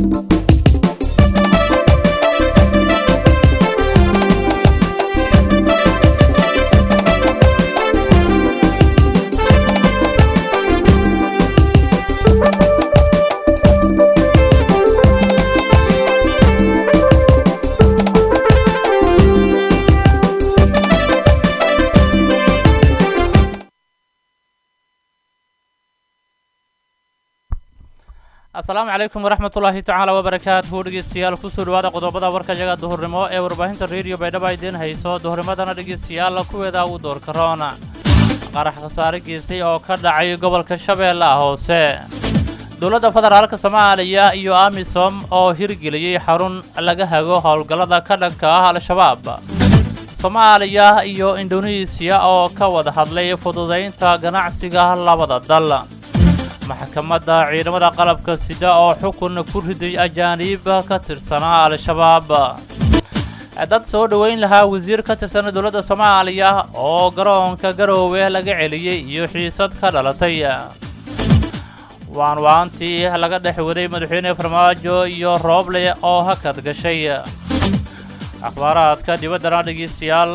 asalaamu calaykum waraxmat ullaahi tacaala wabarakaatuhu dhegeystayaal kusoo dhawaada qodobada warka yaga duhurnimo ee warbaahinta rediyo baydhaba idiin hayso duhurnimadana dhegeystayaal kuweeda uu doorka roona qarax khasaare geystay oo ka dhacay gobolka shabeellaha hoose dowladda federaalka soomaaliya iyo amisom oo hirgeliyey xarun laga hago howlgallada ka dhanka ah al-shabaab soomaaliya iyo indonesiya oo ka wada hadlay fududaynta ganacsiga labada dal maxkamadda ciidamada qalabka sida oo xukun ku riday ajaaniib ka tirsanaa al-shabaab dad soo dhoweyn lahaa wasiir ka tirsan dowladda soomaaliya oo garoonka garoowe laga celiyey iyo xiisad ka dhalatay waanwaantii laga dhex waday madaxweyne farmaajo iyo rooble oo hakad gashay akhbaaraadka dibaddana dhegeystayaal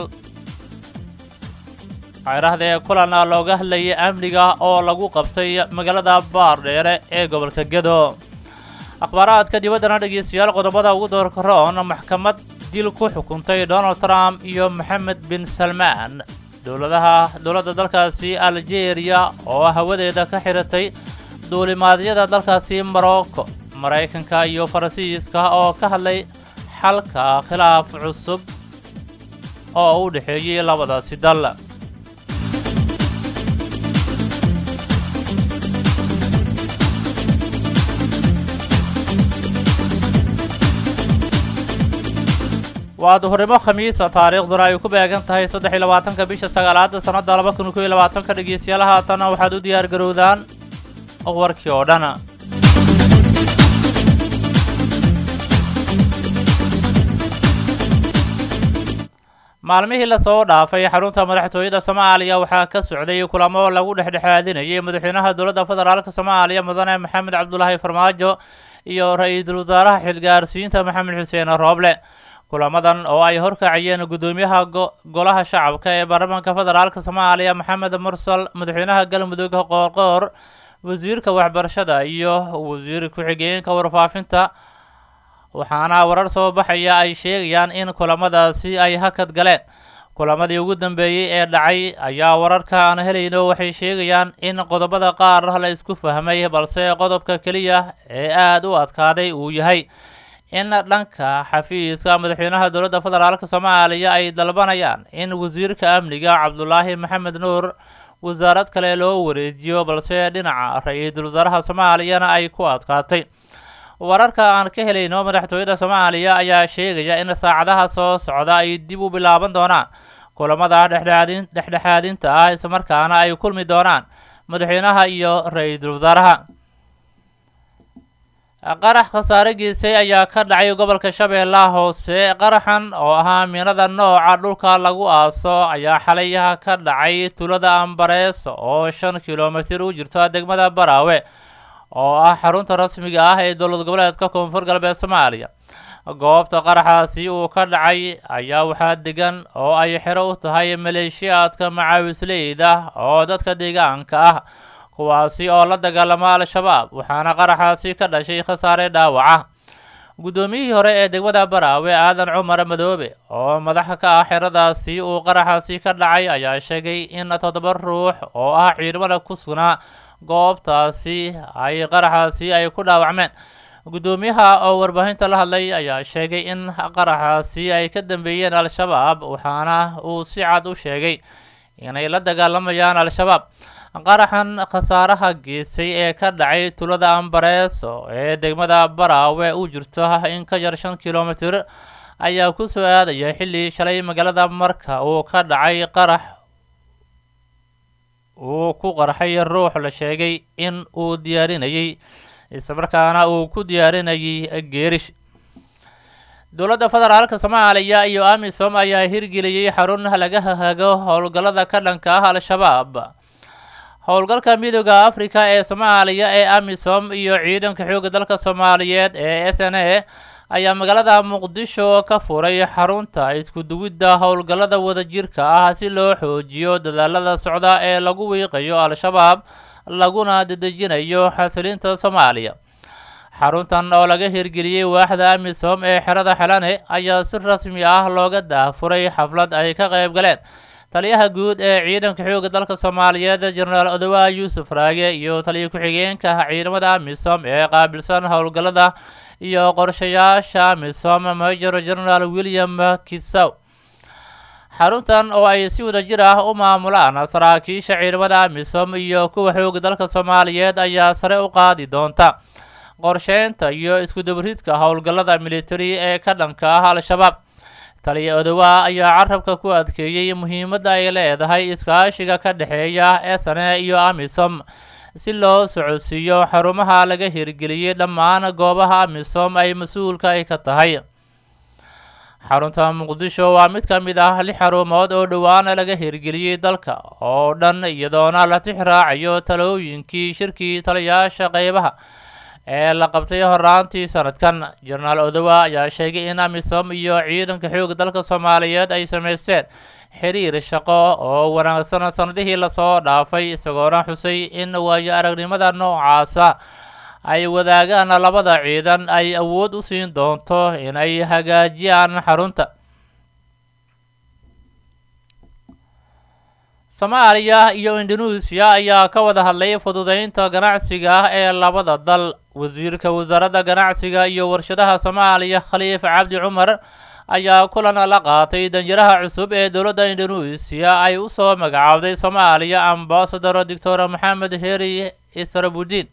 cayrahda ee kulana looga hadlayay amniga oo lagu qabtay magaalada baardheere ee gobolka gedo akhbaaraadka dibaddana dhegeystayaal qodobada ugu doorka roon maxkamad dil ku xukuntay donald trump iyo maxamed bin salmaan dowladaha dowladda dalkaasi aljeeriya oo hawadeeda ka xiratay duulimaadyada dalkaasi morocco maraykanka iyo faransiiska oo ka hadlay xalka khilaaf cusub oo u dhexeeyey labadaasi dal waa duhurnimo khamiisa taariikhduna ay ku beegan tahay saddex iyo labaatanka bisha sagaalaada sannadda laba kun kow iyo labaatanka dhegeystayaal haatana waxaad u diyaar garowdaan warkii oo dhan maalmihii lasoo dhaafay xarunta madaxtooyada soomaaliya waxaa ka socday kulamo lagu dhexdhexaadinayay madaxweynaha dowladda federaalk soomaaliya mudane maxamed cabdulaahi farmaajo iyo ra-iisul wasaaraha xilgaarsiinta maxamed xuseen rooble kulamadan oo ay horkacayeen guddoomiyaha golaha shacabka ee baarlamaanka federaalk soomaaliya maxamed mursal madaxweynaha galmudug qoorqoor wasiirka waxbarashada iyo wasiir ku-xigeenka warfaafinta waxaana warar soo baxaya ay sheegayaan in kulamadaasi ay hakad galeen kulamadii ugu dambeeyey ee dhacay ayaa wararka aan helayno waxay sheegayaan in qodobada qaar la isku fahmay balse qodobka keliya ee aada u adkaaday uu yahay in dhanka xafiiska madaxweynaha dowladda federaalk soomaaliya ay dalbanayaan in wasiirka amniga cabdulaahi maxamed nuur wasaarad kale loo wareejiyo balse dhinaca ra-iisul wasaaraha soomaaliyana ay ku adkaatay wararka aan ka helayno madaxtooyada soomaaliya ayaa sheegaya in saacadaha soo socda ay dib u bilaaban doonaan kulamada dhexdhexaadin dhexdhexaadinta ah islamarkaana ay kulmi doonaan madaxweynaha iyo ra-iisul wasaaraha qarax khasaare geysay ayaa ka dhacay gobolka shabeellaha hoose qaraxan oo ahaa miinada nooca dhulka lagu aaso ayaa xalayaha ka dhacay tulada ambarees oo shan kilomitir u jirto degmada baraawe oo ah xarunta rasmiga ah ee dowlad goboleedka koonfur galbeed soomaaliya goobta qaraxaasi uu ka dhacay ayaa waxaa degan oo ay xero u tahay maleeshiyaadka macaawisleyda oo dadka deegaanka ah kuwaasi oo la dagaalama al-shabaab waxaana qaraxaasi ka dhashay khasaare dhaawaca guddoomiyihii hore ee degmada baraawe aadan cumar madoobe oo madaxa ka ah xeradaasi uu qaraxaasi ka dhacay ayaa sheegay in toddoba ruux oo ah ciidamada ku sugnaa goobtaasi ay qaraxaasi ay ku dhaawacmeen guddoomiyaha oo warbaahinta la hadlay ayaa sheegay in qaraxaasi ay ka dambeeyeen al-shabaab waxaana uu si cad u sheegay inay la dagaalamayaan al-shabaab qaraxan khasaaraha geesay ee ka dhacay tulada ambareeso ee degmada baraawe u jirto in ka yar shan kilomitir ayaa ku soo aadaya xilli shalay magaalada marka uu ka dhacay qarax uu ku qarxay ruux la sheegay in uu diyaarinayay islamarkaana uu ku diyaarinayay geerish dowladda federaalka soomaaliya iyo amisom ayaa hirgeliyey xarun laga hago howlgallada ka dhanka ah al-shabaab howlgalka midooda africa ee soomaaliya ee amisom iyo ciidanka xoogga dalka soomaaliyeed ee s n a ayaa magaalada muqdisho ka furay xarunta isku duwidda howlgallada wadajirka ah si loo xoojiyo dadaalada socda ee lagu wiiqayo al-shabaab laguna dedejinayo xasilinta soomaaliya xaruntan oo laga hirgeliyey waaxda amisom ee xerada xelane ayaa si rasmi ah looga daafuray xaflad ay ka qayb galeen taliyaha guud ee ciidanka xoogga dalka soomaaliyeed jenaraal odowa yuusuf raage iyo taliya ku-xigeenka ciidamada amisom ee qaabilsan howlgallada iyo qorshayaasha amisom major genaraal william kisaw xaruntan oo ay si wadajir ah u maamulaan saraakiisha ciidamada amisom iyo kuwa xoogga dalka soomaaliyeed ayaa sare u qaadi doonta qorsheynta iyo iskudabaridka howlgallada militari ee ka dhanka ah al-shabaab taliya odowa ayaa carabka ku adkeeyey muhiimadda ay leedahay iskaashiga ka dhexeeya sne iyo amisom si loo socodsiiyo xarumaha laga hirgeliyey dhammaan goobaha amisom ay mas-uulka ay ka tahay xarunta muqdisho waa mid ka mid ah lix xarumood oo dhowaan laga hirgeliyey dalka oo dhan iyadoona la tix raacayo talooyinkii shirkii taliyayaasha qeybaha ee la qabtay horaantii sanadkan jenaraal odowa ayaa sheegay in amisom iyo ciidanka xoogga dalka soomaaliyeed ay samaysteen xiriir shaqo oo wanaagsan sanadihii lasoo dhaafay isagoona xusay in waayo aragnimada noocaasa ay wadaagaan labada ciidan ay awood u siin doonto inay hagaajiyaan xarunta soomaaliya iyo indonesia ayaa ka wada hadlay fududeynta ganacsiga ee labada dal wasiirka wasaaradda ganacsiga iyo warshadaha soomaaliya khaliif cabdi cumar ayaa kulan la qaatay danjiraha cusub ee dowladda indonesia ay u soo magacaawday soomaaliya ambasador doctor maxamed heri israbudiin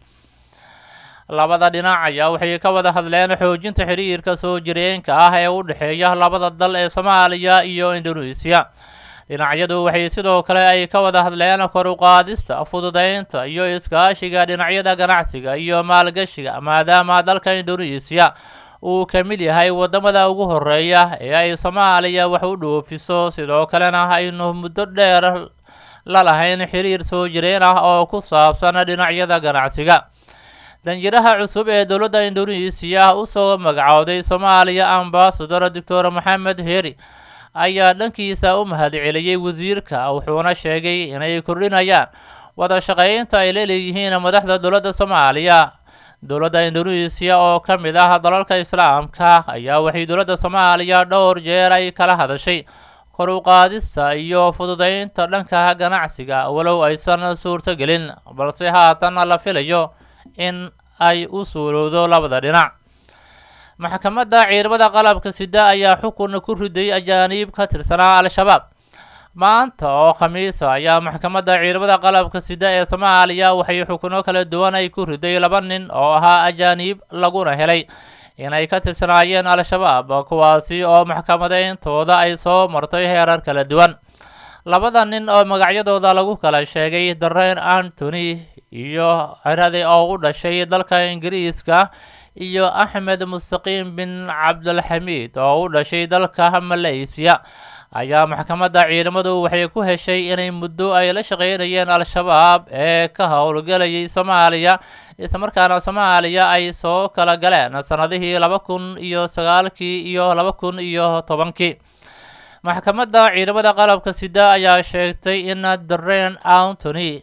labada dhinac ayaa waxay ka wada hadleen xoojinta xiriirka soo jireenka ah ee u dhexeeya labada dal ee soomaaliya iyo indonesia dhinacyadu waxay sidoo kale ay ka wada hadleen kor u qaadista fududeynta iyo iskaashiga dhinacyada ganacsiga iyo maalgashiga maadaama dalka indonesia uu ka mid yahay waddamada ugu horeeya ee ay soomaaliya wax u dhoofiso sidoo kalena aynu muddo dheer la lahayn xiriir soo jireen ah oo ku saabsan dhinacyada ganacsiga danjiraha cusub ee dowladda indonesia usoo magacowday soomaaliya ambasador doctor maxamed heri ayaa dhankiisa u mahadceliyey wasiirka wuxuuna sheegay inay kordhinayaan wada shaqaynta ay leeleeyihiin madaxda dowladda soomaaliya dowladda indonesia oo ka mid ah dalalka islaamka ayaa waxay dowladda soomaaliya dhowr jeer ay kala hadashay kor u qaadista iyo fududeynta dhanka ganacsiga walow aysan suurtogelin balse haatan la filayo in ay u suurowdo labada dhinac maxkamadda ciidamada qalabka sida ayaa xukun ku riday ajaaniib ka tirsanaa al-shabaab maanta oo khamiisa ayaa maxkamadda ciidamada qalabka sida ee soomaaliya waxay xukuno kala duwan ay ku riday laba nin oo ahaa ajaaniib laguna helay inay ka tirsanaayeen al-shabaab kuwaasi oo maxkamadeyntooda ay soo martay heerar kala duwan labada nin oo magacyadooda lagu kala sheegay dareen antony iyo ciradi oo u dhashay dalka ingiriiska iyo axmed mustaqiim bin cabdulxamiid oo u dhashay dalka malaysiya ayaa maxkamadda ciidamadu waxay ku heshay inay muddo ay la shaqeynayeen al-shabaab ee ka howlgelayay soomaaliya islamarkaana soomaaliya ay soo kala galeen sanadihii laba kun iyo sagaalkii iyo laba kun iyo tobankii maxkamadda ciidamada qalabka sida ayaa sheegtay in dareen antony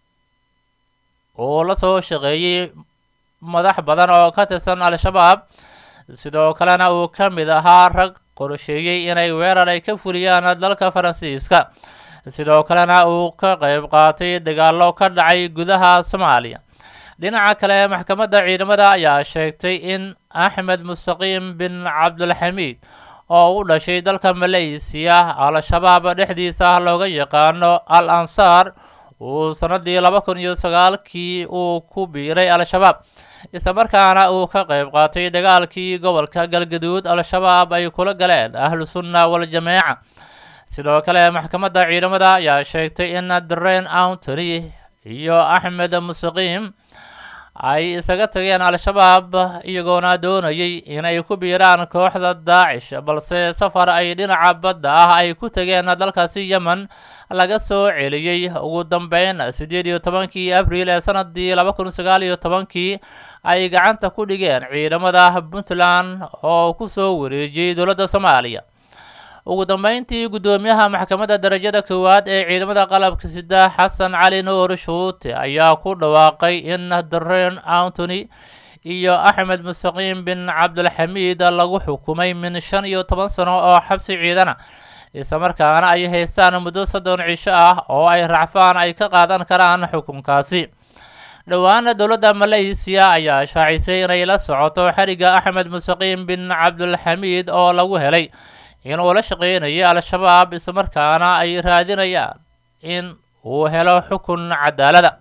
uu la soo shaqeeyey madax badan oo ka tirsan al-shabaab sidoo kalena uu ka mid ahaa rag qorsheeyey inay weerar ay ka fuliyaan dalka faransiiska sidoo kalena uu ka qayb qaatay dagaallo ka dhacay gudaha soomaaliya dhinaca kale maxkamadda ciidamada ayaa sheegtay in axmed mustaqiim bin cabdulxamiid oo u dhashay dalka malaysiya al-shabaab dhexdiisa looga yaqaano al ansaar uu sanadii laba kun iyo sagaalkii uu ku biiray al-shabaab islamarkaana uu ka qayb qaatay dagaalkii gobolka galgaduud al-shabaab ay kula galeen ahlu sunna wal-jameeca sidoo kale maxkamadda ciidamada ayaa sheegtay in dareen antony iyo axmed mustaqiim ay isaga tageen al-shabaab iyagoona doonayay inay ku biiraan kooxda daacish balse safar ay dhinaca badda ah ay ku tageen dalkaasi yemen laga soo celiyey ugu dambeyn siddeed iyo tobankii abriil ee sanadii laba kun sagaal iyo tobankii ay gacanta ku dhigeen ciidamada puntland oo ku soo wareejiyey dowladda soomaaliya ugu dambeyntii guddoomiyaha maxkamadda darajada koowaad ee ciidamada qalabka sida xasan cali nuur shuute ayaa ku dhawaaqay in dareen antony iyo axmed mustaqiim bin cabdulxamiid lagu xukumay min shan iyo toban sano oo xabsi ciidana islamarkaana ay haystaan muddo soddon cisho ah oo ay racfaan ay ka qaadan karaan xukunkaasi dhowaana dowladda malaysiya ayaa shaacisay inay la socoto xeriga axmed mustaqiim bin cabdulxamiid oo lagu helay inuu la shaqeynayay al-shabaab islamarkaana ay raadinayaan in uu helo xukun cadaalada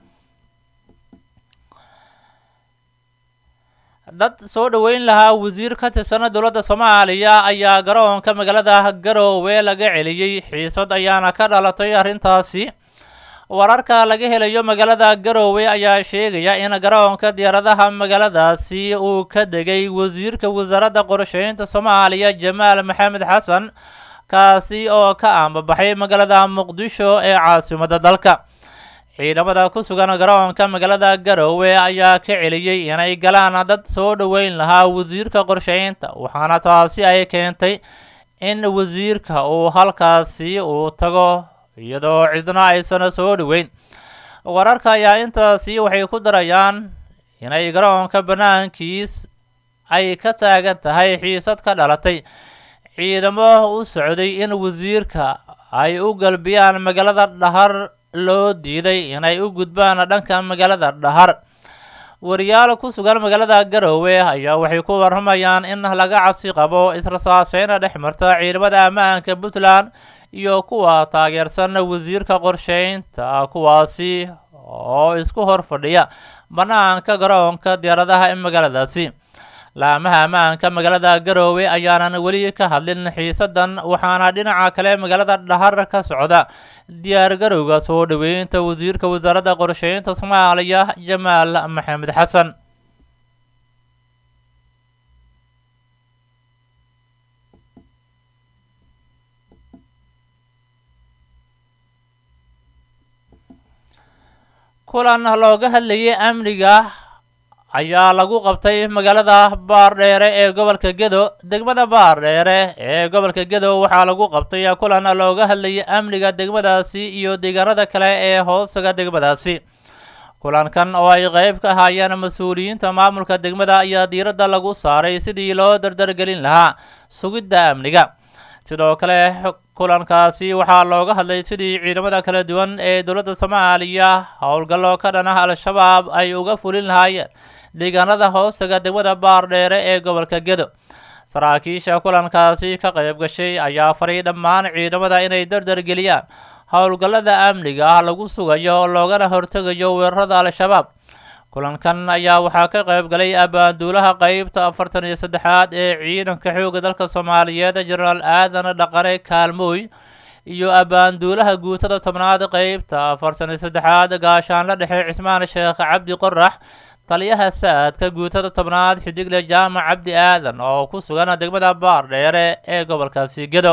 dad soo dhoweyn lahaa wasiir ka tirsan dowladda soomaaliya ayaa garoonka magaalada garoowe laga celiyey xiisad ayaana ka dhalatay arrintaasi wararka laga helayo magaalada garoowe ayaa sheegaya in garoonka diyaaradaha magaaladaasi uu ka degay wasiirka wasaaradda qorsheynta soomaaliya jamaal maxamed xasan kaasi oo ka aanbabaxay magaalada muqdisho ee caasimadda dalka ciidamada ku sugan garoonka magaalada garoowe ayaa ka celiyey inay galaan dad soo dhoweyn lahaa wasiirka qorsheynta waxaana taasi ay keentay in wasiirka uu halkaasi uu tago iyadoo cidna aysan soo dhoweyn wararka ayaa intaasi waxay ku darayaan inay garoonka bannaankiis ay ka taagan tahay xiisad ka dhalatay ciidamo u socday in wasiirka ay u galbiyaan magaalada dhahar loo diiday inay u gudbaan dhanka magaalada dhahar wariyaal ku sugan magaalada garoowe ayaa waxay ku warramayaan in laga cabsi qabo israsaaseyna dhex marta ciidamada ammaanka puntland iyo kuwa taageersan wasiirka qorsheynta kuwaasi oo isku hor fadhiya bannaanka garoonka diyaaradaha ee magaaladaasi laamaha ammaanka magaalada garoowe ayaanan weli ka hadlin xiisadan waxaana dhinaca kale magaalada dhahar ka socda diyaar garowga soo dhoweynta wasiirka wasaaradda qorsheynta soomaaliya jamaal maxamed xasan kulan looga hadlayay amniga ayaa lagu qabtay magaalada baardheere ee gobolka gedo degmada baardheere ee gobolka gedo waxaa lagu qabtay kulan looga hadlayay amniga degmadaasi iyo deegaanada kale ee hoostaga degmadaasi kulankan oo ay qeyb ka ahaayeen mas-uuliyiinta maamulka degmada ayaa diiradda lagu saaray sidii loo dardargelin lahaa sugidda amniga sidoo kale kulankaasi waxaa looga hadlay sidii ciidamada kala duwan ee dowladda soomaaliya howlgallo ka dhan ah al-shabaab ay uga fulin lahaayeen deegaanada hoostaga degmada baardheere ee gobolka gedo saraakiisha kulankaasi ka qayb gashay ayaa faray dhammaan ciidamada inay dardargeliyaan howlgallada amniga ah lagu sugayo loogana hortegayo weerarada al-shabaab kulankan ayaa waxaa ka qayb galay abaanduulaha qeybta afartan iyo saddexaad ee ciidanka xoogga dalka soomaaliyeed jenaraal aadan dhaqane kaalmooy iyo abaanduulaha guutada tobnaad qeybta afartan iyo saddexaad gaashaanla dhexe cismaan sheekh cabdi qorax taliyaha saadka guutada tobnaad xidigle jaamac cabdi aadan oo ku sugan degmada baardheere ee gobolkaasi gedo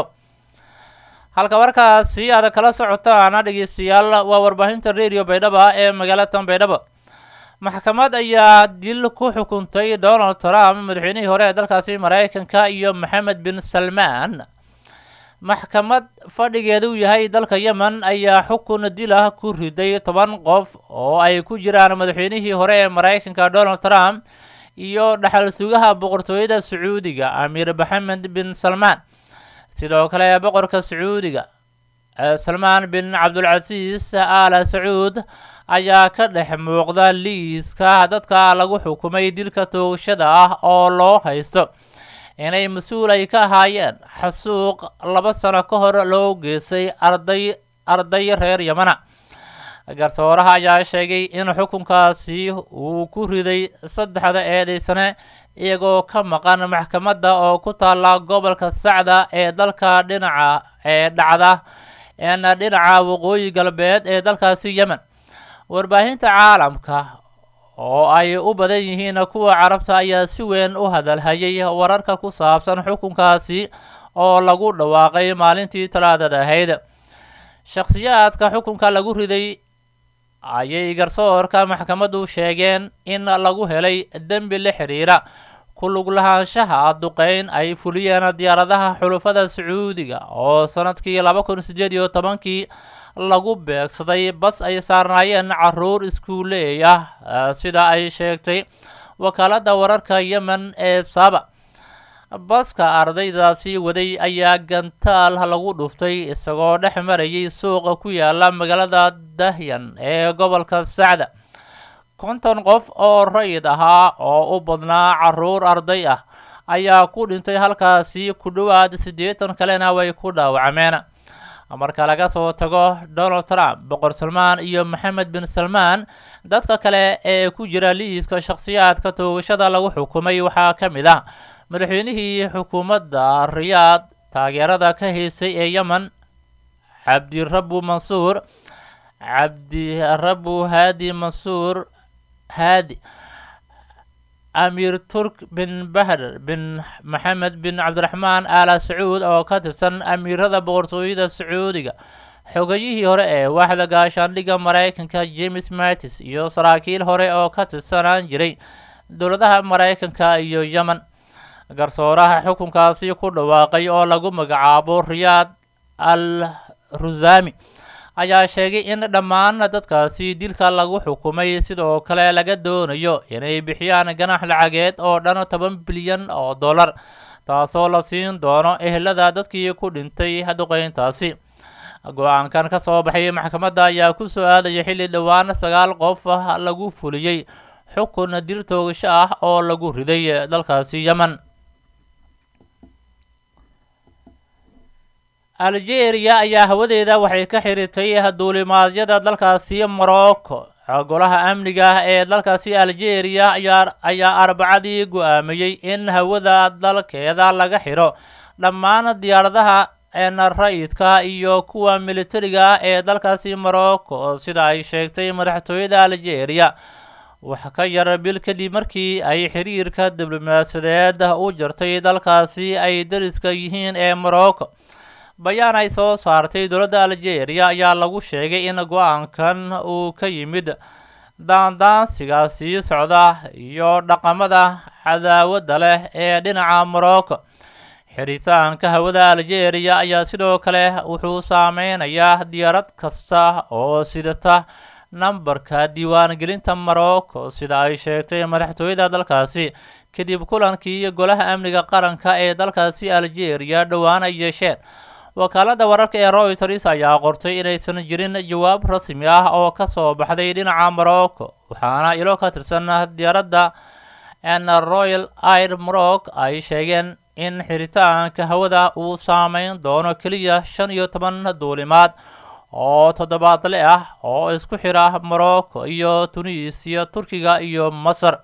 halka warkaasi aad kala socotaan dhegeystayaal waa warbaahinta radio baydhaba ee magaalada baydhabo maxkamad ayaa dil ku xukuntay donald trump madaxweynihii hore ee dalkaasi maraykanka iyo maxamed bin salmaan maxkamad fadhigeedu yahay dalka yemen ayaa xukun dilah ku riday toban qof oo ay ku jiraan madaxweynihii hore ee maraykanka donald trump iyo dhaxal sugaha boqortooyada sacuudiga amiir maxamed bin salmaan sidoo kale boqorka sacuudiga salmaan bin cabdulcasiis aala sacuud ayaa ka dhex muuqda liiska dadka lagu xukumay dilka toogashada ah oo loo haysto inay mas-uul ay ka ahaayeen xasuuq laba sano ka hor loo geystay arday arday reer yamana garsooraha ayaa sheegay in xukunkaasi uu ku riday saddexda eedaysane iyagoo ka maqan maxkamadda oo ku taalla gobolka sacda ee dalka dhinaca ee dhacda een dhinaca waqooyi galbeed ee dalkaasi yemen warbaahinta caalamka oo ay u badan yihiin kuwa carabta ayaa si weyn u hadalhayay wararka ku saabsan xukunkaasi oo lagu dhawaaqay maalintii talaadada ahayd shakhsiyaadka xukunka lagu riday ayay garsoorka maxkamaddu sheegeen in lagu helay dembi la xidhiira ku lug lahaanshaha duqeyn ay fuliyeen diyaaradaha xulufada sacuudiga oo sanadkii laba kun siddeed iyo tobankii lagu beegsaday bas ay saarnaayeen caruur iskuuleey ah sida ay sheegtay wakaaladda wararka yemen ee saba baska ardaydaasi waday ayaa gantaal lagu dhuftay isagoo dhex marayay suuqa ku yaala magaalada dahyan ee gobolka sacda konton qof oo rayid ahaa oo u badnaa caruur arday ah ayaa ku dhintay halkaasi ku dhowaad siddeetan kalena way ku dhaawacmeen marka laga soo tago donald trump boqor salmaan iyo maxamed bin salmaan dadka kale ee ku jira liiska shakhsiyaadka toogashada lagu xukumay waxaa ka mid ah madaxweynihii xukuumadda riyaad taageerada ka haysay ee yemen cabdirabu mansuur cabdirabu haadi mansuur haadi amiir turk bin bahder bin maxamed bin cabdiraxmaan aala sacuud oo ka tirsan amiirada boqortooyada sacuudiga xogayihii hore ee waaxda gaashaandhigga maraykanka james mattis iyo saraakiil hore oo ka tirsanaan jiray dowladaha maraykanka iyo yemen garsooraha xukunkaasi ku dhawaaqay oo lagu magacaabo riyaad al rusami ayaa sheegay in dhammaan dadkaasi dilka lagu xukumay sidoo kale laga doonayo inay bixiyaan ganax lacageed oo dhan toban bilyan oo dollar taasoo la siin doono ehelada dadkii ku dhintay duqeyntaasi go-aankan ka soo baxay maxkamadda ayaa ku soo aadaya xilli dhowaan sagaal qof lagu fuliyey xukun dil toogasho ah oo lagu riday dalkaasi yemen algeria ayaa hawadeeda waxay ka xiritay duulimaadyada dalkaasi morocco golaha amniga ah ee dalkaasi algeria ayaa arbacadii go-aamiyey in hawada dalkeeda laga xiro dhammaan diyaaradaha rayidka iyo kuwa militariga ee dalkaasi morocco sida ay sheegtay madaxtooyada algeria wax ka yar bil kadib markii ay xiriirka diblomaasiyadeed u jartay dalkaasi ay dariska yihiin ee morocco bayaan ay soo saartay dowladda algeria ayaa lagu sheegay in go-aankan uu ka yimid daandaansiga sii socda iyo dhaqamada cadaawadda leh ee dhinaca morocco xiritaanka hawada algeria ayaa sidoo kale wuxuu saameynayaa diyaarad kasta oo sidata nambarka diiwaangelinta morocco sida ay sheegtay madaxtooyada dalkaasi kadib kulankii golaha amniga qaranka ee dalkaasi algeria dhowaan ay yeesheen wakaaladda wararka ee royters ayaa qortay inaysan jirin jawaab rasmi ah oo ka soo baxday dhinaca morocco waxaana ilo ka tirsan diyaaradda n royal air morocc ay sheegeen in xiritaanka hawada uu saameyn doono keliya shan iyo toban duulimaad oo toddobaadle ah oo isku xira morocco iyo tunisiya turkiga iyo masar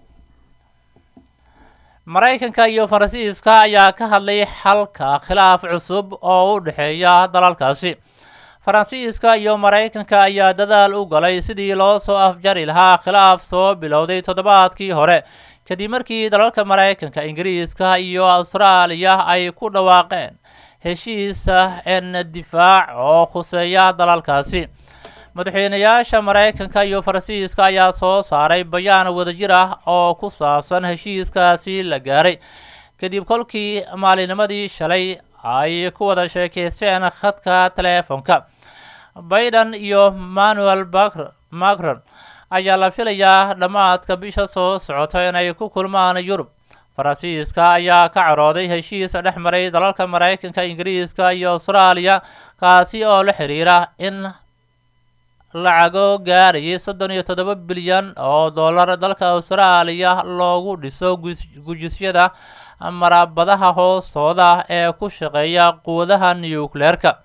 maraykanka iyo faransiiska ayaa ka hadlay xalka khilaaf cusub oo u dhexeeya dalalkaasi faransiiska iyo maraykanka ayaa dadaal u galay sidii loo soo afjari lahaa khilaaf soo bilowday toddobaadkii hore kadib markii dalalka maraykanka ingiriiska iyo austraaliya ay ku dhawaaqeen heshiisa en difaac oo khuseeya dalalkaasi madaxweynayaasha maraykanka iyo faransiiska ayaa soo saaray bayaan wadajir ah oo ku saabsan heshiiskaasi la gaaray kadib kolkii maalinimadii shalay ay ku wada sheekeysteen khadka teleefonka biden iyo manuel macron ayaa la filayaa dhammaadka bisha soo socota inay ku kulmaan yurub faransiiska ayaa ka carooday heshiis dhex maray dalalka maraykanka ingiriiska iyo austraaliya kaasi oo la xiriira in lacago gaarayay soddon iyo toddoba bilyan oo dollar dalka austraaliya loogu dhiso gujisyada marabadaha hoostooda ee ku shaqeeya quwadaha nucleerka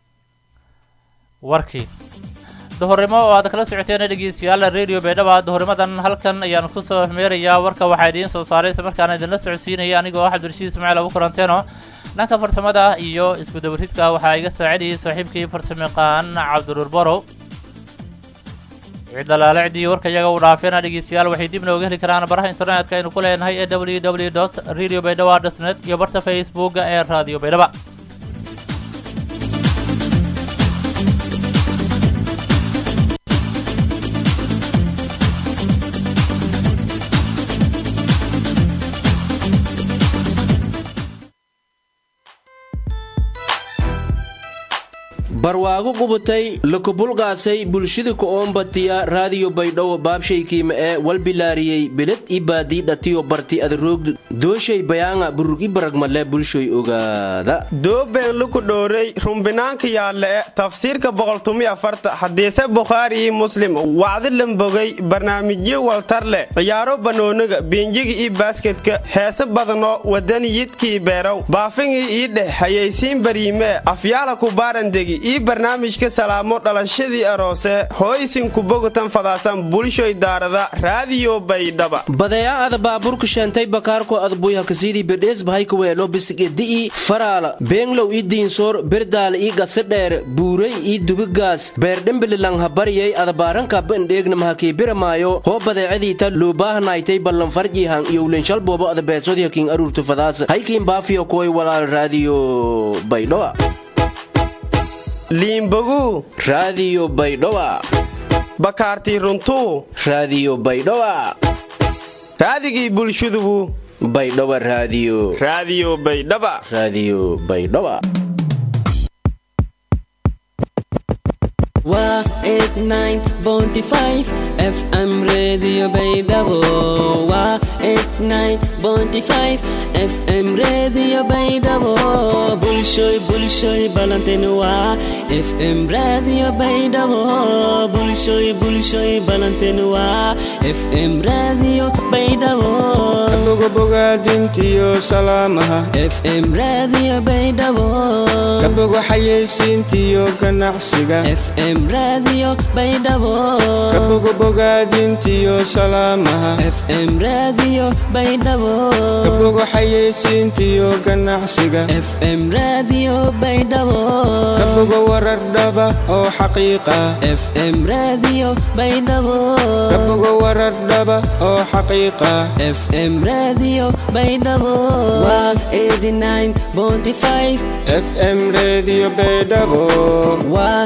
warkii duhurnimo oo aad kala socoteen dhegeystayaal radio baydhaba duhurnimadan halkan ayaan kusoo meerayaa warka waxaa idiin soo saaray isla markaana idinla socodsiinaya anigoo ah cabdirashiid ismaaciil abu kulanteeno dhanka farsamada iyo isku dabaridka waxaa iga saacidayay saaxiibkii farsamayaqaan cabdiruur borow wixii dalaalacdii warka iyaga uu dhaafeena dhegeystayaal waxay dib nooga heli karaan baraha internetka aynu ku leenahay ee www dot radio baydhaba dot net iyo barta facebooka ee radio baydhaba barwaago qubutay lakubulqaasay bulshada ku-oombatiya raadiyo baydhabo baabshaykiima ee walbilaariyey beled i baadii dhatiyo barti adaroogdu dooshay bayaanga burug i baragmale bulshoy ogaada doobeen luku dhowrey rumbinaanka yaalle tafsiirka boqoltumi afarta hadiise bukhaari iyo muslim wacdi lambogay barnaamijyo waltar leh ciyaaro banooniga biinjiga iyo baasketka heese badanoo wadaniyidkii beerow baafingii ii dheh hayaysiin bariimee afyaala ku baarandegi ii barnaamijka salaamo dhalashadii aroose hooysinku bogatan fadaasan bulshoy daarada raadiyo baydhaba badeecaada baabuurka sheentay bakaarko adbuyha kasiidii bedhees bahayka weelo bisigedi'i faraala beenglow ii diinsoor berdaala ii gasadheer buuray ii dubigaas beerdhembililang habaryay adabaarankaaba indheegnamahakii biramaayo hoo badeecadiita luubaahanaaytay ballanfarjihan iyowlenshalboobo adabeesodyakiin aruurtu fadaasa haykiin baafiyo kuway walaal raadiyo baydhoa liimboguu raadiyo baydhowa bakaartii runtuu raadiyo baydhowa raadigii bulshadugu baydhowa raadiyo raadiyo baydhaba raadiyo baydhowa waa eight nine bounty five fm radio baydhabo waa eight nine bounty five fm radio baydhabo bulshoy bulshoy balantin waa fm radio baydhabo bulshoy bulshoy balantin waa fm radio baydhabo kabogobogaadintiyo salaamaha fm radio baydhabo kabogo xayeysiintiyo ganacsiga fm radio baydhabo kabogobogaadintiyo salaamaha fm radio baydhabo kabogo xayeysiintiyo ganacsiga fm radio baydhabo kabogo warar dhaba oo xaqiiqa fm radio baydhabo kabogo warar dhaba oo xaqiiqa fm radio baydhabo waa 89.5 fm radio baydhabo waa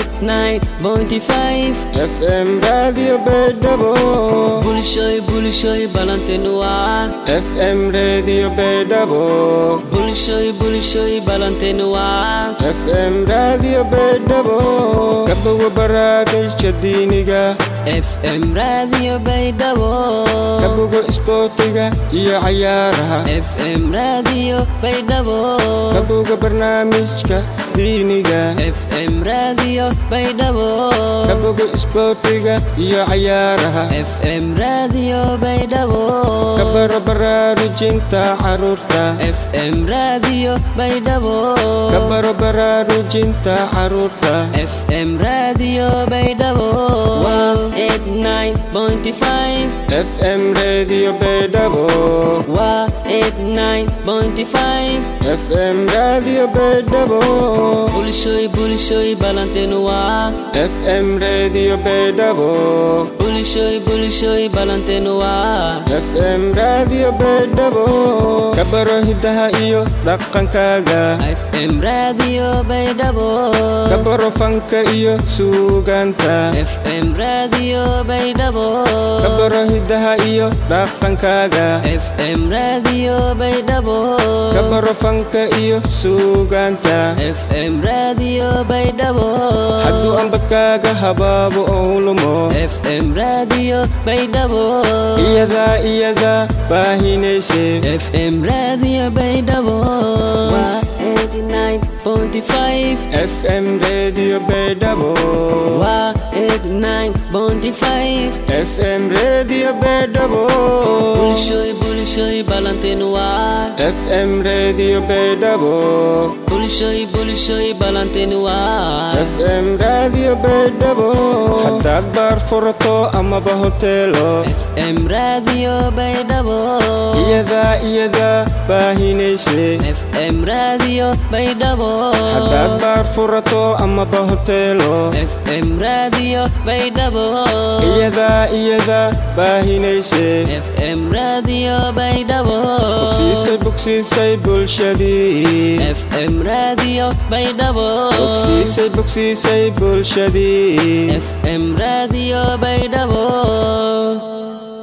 89.5 fm radio baydhabo bulshoy bulshoy balantin waa fm radio baydhabo bulshoy bulshoy balantin waa fm radio baydhabo kabogo barnaamijka diiniga fm radio baydhabo kabogo isboortiga iyo cayaaraha fm radio baydhabo kabogo barnaamijka diiniga fm radio baydhabo kabogo isboortiga iyo cayaaraha fm radio baydhabo kabaro baraarujinta caruurta fm radio baydhabo kabaro baraarujinta caruurta fm radio baydhabo waa 89.5 fm radio baydhabo waa 89.5 fm radio baydhabo bulshoy bulshoy balantin waa fm radio baydhabo bulshoy bulshoy balantin waa fm radio baydhabo kabaro hidaha iyo dhaqankaaga fm radio baydhabo kabaro fanka iyo suugaanta fm radio baydhabo kabaro hidaha iyo dhaqankaaga fm radio baydhabo kabaro fanka iyo suugaanta fm radio baydhabo hadduu ambadkaaga habaabo ou lumo fm radio baydhabo iyadaa iyadaa baahinayse fm radio baydhabo waa 89.5 fm radio baydhabo waa 89.5 fm radio baydhabo bulshoy bulshoy balantin waa fm radio baydhabo bulshoy bulshoy balantin waa fm radio baydhabo haddaad baar furato amaba hoteelo fm radio baydhabo iyadaa iyadaa baahinayse fm raadiyo baydhabo haddaad baar furato amaba hoteelo fm raadiyo baydhabo iyadaa iyadaa baahinayse fm raadiyo baydhabo bogsiisay bogsiisay bulshadii fm raadiyo baydhabo bogsiisay bogsiisay bulshadii fm raadiyo baydhabo